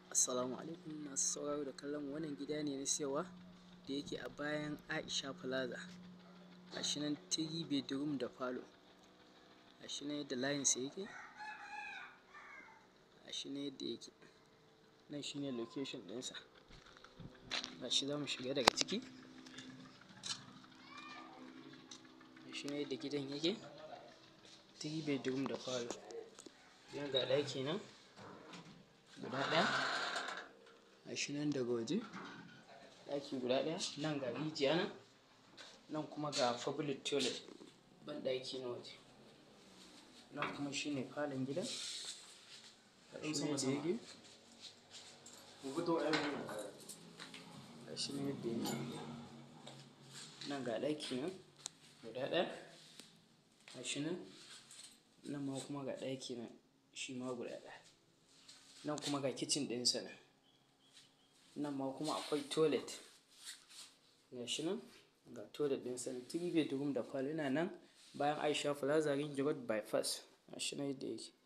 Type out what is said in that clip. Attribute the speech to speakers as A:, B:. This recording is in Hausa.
A: Assalamu alaikum masu sauraro da kallon wannan gida ne na siyarwa da yake a bayan Aisha Plaza. Ga shi nan three bedroom da falo. Ga shi nan yadda layinsa yake. Ga shi nan yadda yake. Nan shine location ɗinsa. Ga shi za mu shiga daga ciki. Ga shi nan yadda gidan yake. Three bedroom da falo. Nan ga ɗaki nan guda ɗaya. Ga shi nan daga waje. Ɗaki guda ɗaya. Nan ga rijiya nan. Nan kuma ga public toilet banɗaki na waje. Nan kuma shine falon gidan. Ga shi nan yadda yake. Ga shi nan yadda yake. Nan ga ɗaki nan guda ɗaya. Ga shi nan. Nan ma kuma ga ɗaki nan shi ma guda ɗaya. Nan kuma ga kicin ɗinsa nan. Nan ma kuma akwai toilet. Ga shi nan ga toilet ɗinsa nan. Three bedroom da falo yana nan bayan Aisha Plaza Ring Road bypass. Ga shi nan yadda yake.